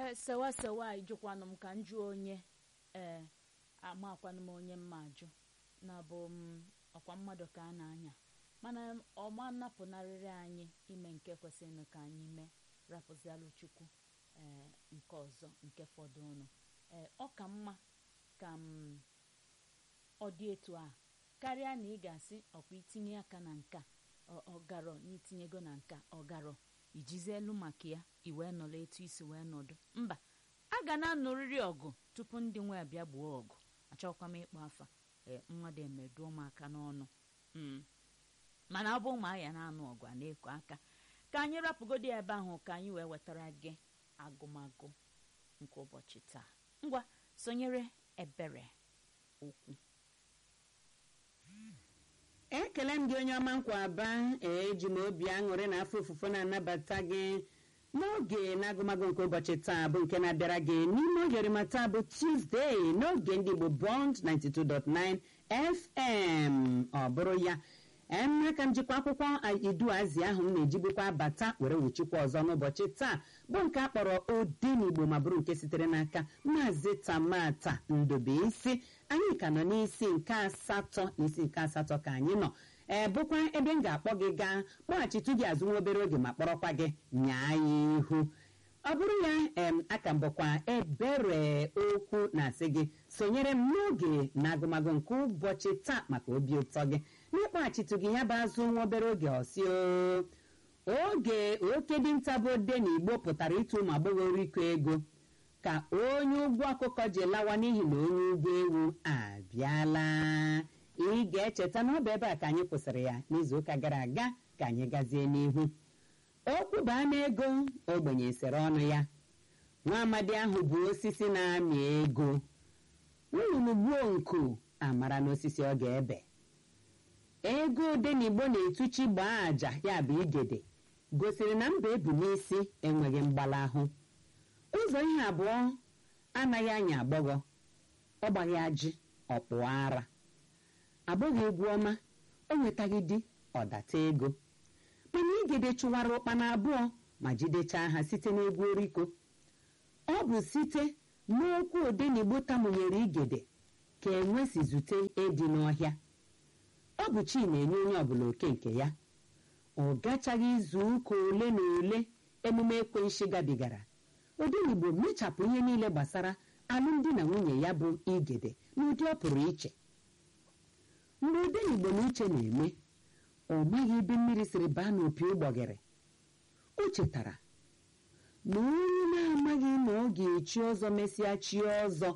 ee sewa sewa ịjụkwanụ m ka m jụọ onye ee amakwanụ m onye mma ajụ na bụ m ọkwa mmadụ ka a na-anya mana ọma napụnarịrị anyị ime nke kwesịrị ka anyị mee rapụzialụ chukwu ee nke ọzọ nke fọdụrụ ee ọ ka mma ka m ọ dị etu a karịa na ị ga-asị ọkwa itinye aka na nka ọgarọ n'itinyego na nka ọgarọ ijizi elu maka ya i wee nọrọ etu isi wee nọdụ mba a ga na-anụrịrị ọgụ tupu ndị nwe abịa gbuo ọgụ achọkwa m ịkpọ afa ee mmadụ emeduo m aka n'ọnụ mana ọ bụ ma ya na-anụ ọgụ a na-eko aka ka anyị rapụgodi ebe ahụ ka anyị wee wetara gị agụmagụ nke ụbọchị taa ngwa sonyere ebere okwu ekele m gị onye ọma nkwa aba eji m obi aṅụrị na afọ ofufo na-anabata gị n'oge na-agụmagụ nke ụbọchị taa bụ nke na-abịara gị n'ime oge orima taa bụ tuzdee n'oge ndị igbo bond 92.9 fm ọ bụrụ ya emeka m jikwa akwụkwọ iduazi ahụ m na-ejigbukwa bata were wuchikwa ọzọ n'ụbọchị taa bụ nke a kpọrọ odenigbo ma bụrụ nke sitere n'aka maazị tamata ndobeisi anyị ka nọ n'isi nke asatọ n'isi nke asatọ ka anyị nọ ee bụkwa ebe m ga-akpọ gị gaa kpọghachitu gị azụ nwa obere oge ma kpọrọkwa gị nyaa ya ihu ọ bụrụ ya em aka m bụkwa ebere okwu na-asị gị sonyere m n'oge na agụmagụ nke ụbọchị taa maka obi ụtọ gị n'ịkpọghachitu gị ya bụ azụ nwa obere oge ọsio oge oke dinta bụ ode na igbo pụtara ịtụ ụmụ agbọghọ riko ego ka onye ụgwọ ọkụkọ ji lawa n'ihi na onye ụgwọ ewu abịala ị ga-echeta na ọ bụ ebe a ka anyị kwụsịrị ya n'izuụka gara aga ka anyị gazie n'ihu okwu baa n'ego ogbenye sere ọnụ ya nwa amadi ahụ bụ osisi na-amị ego nnụnụ gbuo nku amara n'osisi ọ ga-ebe ego odenigbo na-etuchi gbaa àjà ya bụ igede gosiri na mba ebu n'isi enweghị mgbalahụ ụzọ ihe abụọ anaghị anya agbọghọ ọ gbaghị ajị ọkpụọ ara agbọghọ egwu ọma o nwetaghị di ọdata ego mana igede chụwara ụkpana abụọ ma jidechaa ha site n'egwu oriko ọ bụ site n'okwu odenigbo tamụnyere igede ka enwe si zute edi n'ọhịa ọ bụ chi na-enye onye ọbụla oke nke ya ọ gachaghị izu ụka ole na ole emume ekwenshi gabigara odenigbo mechapụ ihe niile gbasara alụmdi na nwunye ya bụ igede n'ụdị ọ pụrụ iche mgbe odenigbo na uche na-eme ọ maghị ebe mmiri siri baa n'opi ụgbọgịrị o chetara na onye na-amaghị na ọ ga-echi ọzọ mesịa chi ọzọ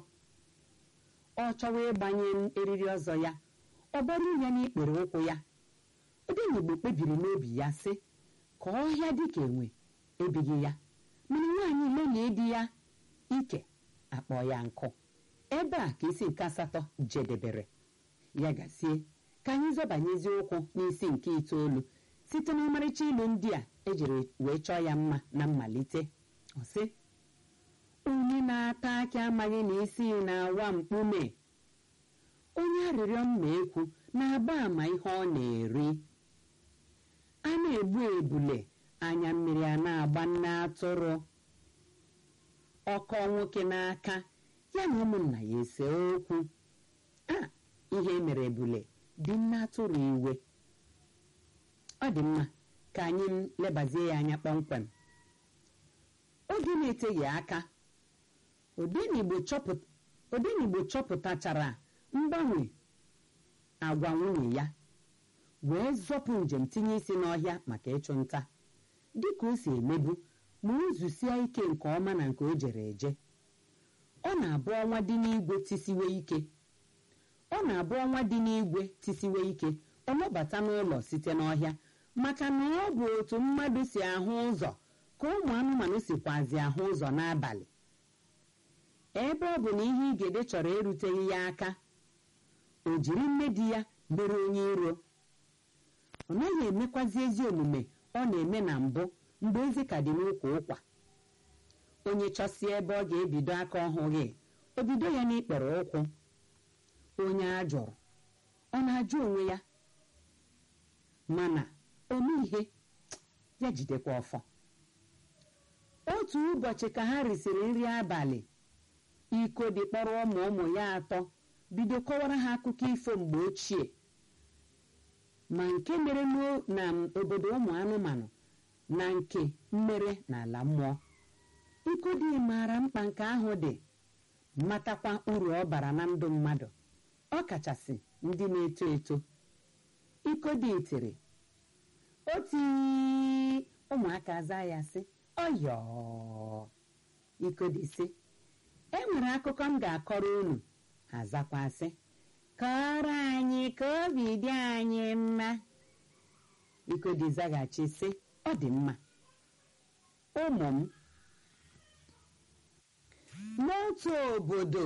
ọ chọwa ịgbanye eriri ọzọ ya ọ gbara ya n'ikpere ụkwụ ya odenigbo kpebiri n'obi ya sị ka ọhịa dịka enwe ebighị ya mana nwaanyị lelie di ya ike akpọ ya nkụ ebe a ka isi nke asatọ jedebere ya gasie ka anyị zọbanyezi ụkwụ n'isi nke itoolu site n'ọmarịcha ilu ndị a ejiri wee chọọ ya mma na mmalite ọ sị onye na-ata akị amaghị na isi na-awa mkpume onye arịrịọ mma ekwu na-agba ama ihe ọ na-eri a na-egbu ebule anya mmiri a na-agba nne atụrụ ọkọ nwoke n'aka ya na ụmụnna ya ese okwu a ihe mere ebule dị nne atụrụ iwe ọ dị mma ka anyị lebazie ya anya kpọmkwem oge na-eteghị aka odenigbo chọpụtachara mgbanwe agwa nwunye ya wee zọpụ njem tinye isi n'ọhịa maka ịchụ nta dịka o si emebu ma o zusie ike nke ọma na nke o jere eje ọ na-abụ ọnwa dị n'igwe tisiwe ike ọ na-abụ ọnwa dị n'igwe tisiwe ike ọ lọbata n'ụlọ site n'ọhịa maka na ọ bụ otu mmadụ si ahụ ụzọ ka ụmụ anụmanụ sikwazi ahụ ụzọ n'abalị ebe ọ bụ na ihe igede chọrọ eruteghị ya aka o jiri nne di ya mere onye iro ọ naghị emekwazi ezi omume ọ na-eme na mbụ mgbe ezi ka dị n'ụkwa ụkwa onye chọsie ebe ọ ga-ebido aka ọhụghị o bido ya n'ikpere ụkwụ onye a jụrụ ọ na-ajụ onwe ya mana ome ihe ya jidekwa ọfọ o otu ụbọchị ka ha risịrị nri abalị ikodi kpọrọ ụmụ ụmụ ya atọ bido kọwara ha akụkọ ifo mgbe ochie ma nke mere na obodo ụmụ anụmanụ na nke mmere n'ala mmụọ ikodi maara mkpa nke ahụ dị matakwa uru ọ bara na ndụ mmadụ ọ kachasị ndị na-eto eto ikodi tiri oti ụmụaka zaa ya sị ọyọ ikodi sị e nwere akụkọ m ga-akọrọ unu ha zakwasị kọrọ anyị ka obi dị anyị mma ikodi zaghachi sị ọ dị mma ụmụ m n'otu obodo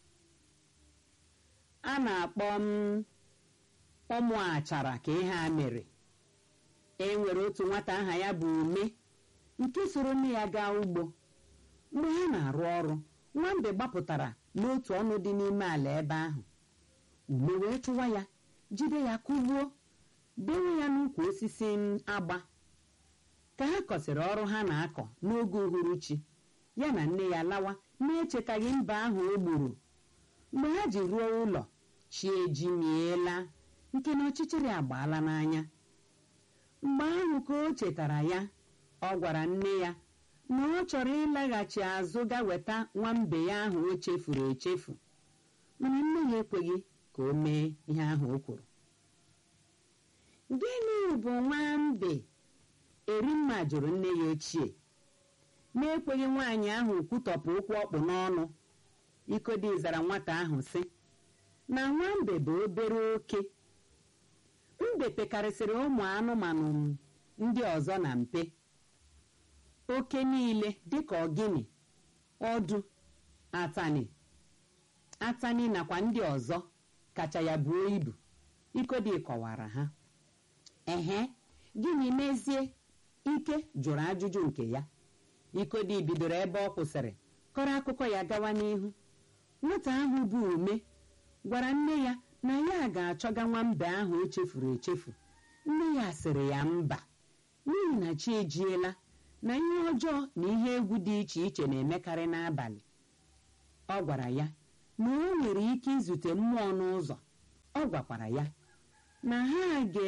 a na-akpọ m ụmụ achara ka ihe a mere e nwere otu nwata aha ya bụ ume nke soro nne ya gaa ugbo mgbe ha na-arụ ọrụ nwambe gbapụtara n'otu ọnụ dị n'ime ala ebe ahụ ume wee chụwa ya jide ya kụgbuo dewe ya n'ukwu osisi agba ka ha kọsịrị ọrụ ha na-akọ n'oge uhuruchi ya na nne ya lawa na-echetaghị mba ahụ o gburu mgbe ha ji ruo ụlọ chi eji miela nke na ọchịchịrị agbaala n'anya mgbe ahụ ka o chetara ya ọ gwara nne ya na ọ chọrọ ịlaghachi azụ ga weta nwambe ya ahụ o chefuru echefu mana nne ya ekweghị ka o mee ihe ahụ o kwuru gịnị bụ nwambe erimma jụrụ nne ya ochie na-ekweghị nwaanyị ahụ kwutọpụ ụkwụ ọkpụ n'ọnụ ikodi zara nwata ahụ sị na nwambe bụ obere oke mbe pekarịsịrị ụmụ anụmanụ ndị ọzọ na mpe oke niile dịka ọgịnị ọdụ atani atani nakwa ndị ọzọ kacha ya buo ibu ikodi kọwara ha ehe gịnị mezie ike jụrụ ajụjụ nke ya ikodi bidoro ebe ọ kwụsịrị kọrọ akụkọ ya gawa n'ihu nwata ahụ bụ ume gwara nne ya na ya ga-achọga nwambe ahụ o chefuru echefu nne ya sịrị ya mba n'ihi na chi ejiela na ihe ọjọọ na ihe egwu dị iche iche na-emekarị n'abalị ọ gwara ya na o nwere ike izute mmụọ n'ụzọ ọ gwakwara ya na ha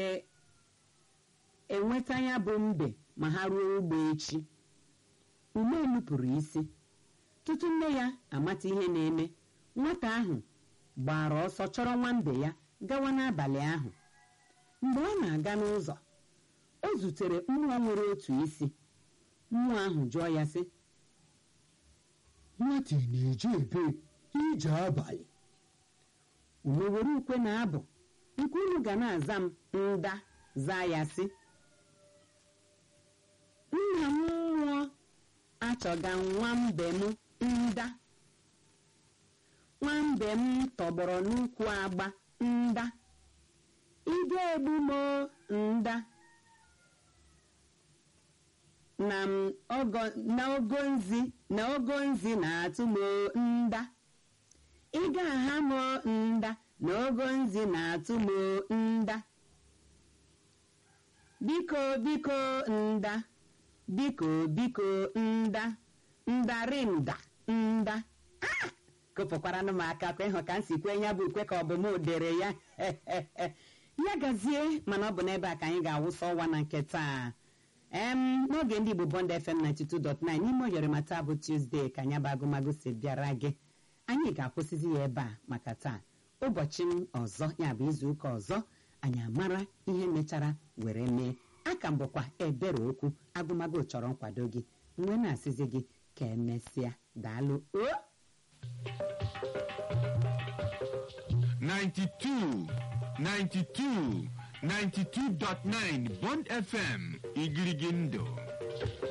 ga-enweta ya bụ mbe ma ha ruo ugbo echi ume nupụrụ isi tutu nne ya amata ihe na-eme nwata ahụ gbara ọsọ chọrọ nwambe ya gawa n'abalị ahụ mgbe ọ na-aga n'ụzọ o zutere mmụọ nwere otu isi mmụọ ahụ jụọ ya sị nwata na-eje ebe ije abalị ume were ukwe na abụ nke unu ga na-aza m nda zaa ya sị nna m nwụọ achọga nwambe m nda nwambe m tọgbọrọ n'ukwu agba nda ị ga-egbu m nda na m ogo na ogo nzi na ogo nzi na-atụ m nda ị ga-aha m nda na ogo nzi na-atụ m nda biko biko nda biko biko nda ndarinda nda kopụkwaranụ m aka kwa ịhụ ka m si kwe ya bụ ukwe ka ọ bụ m dere ya ya gazie mana ọ bụ n'ebe a ka anyị ga-awụsa ọwa na nke taa em n'oge ndị igbo bond fm 92.9 n'ime oyorima taa bụ tuzdee ka anya bụ agụmagụ si bịara gị anyị ga-akwụsịzi ya ebe a maka taa ụbọchị m ọzọ ya bụ izu ụka ọzọ anyị amara ihe mechara were mee aka m bụkwa ebere okwu agụmagụ chọrọ nkwado gị mgbe na-asịzi gị ka emesịa daalụ o 92 92 92.9 Bond FM Igirigi Ndụ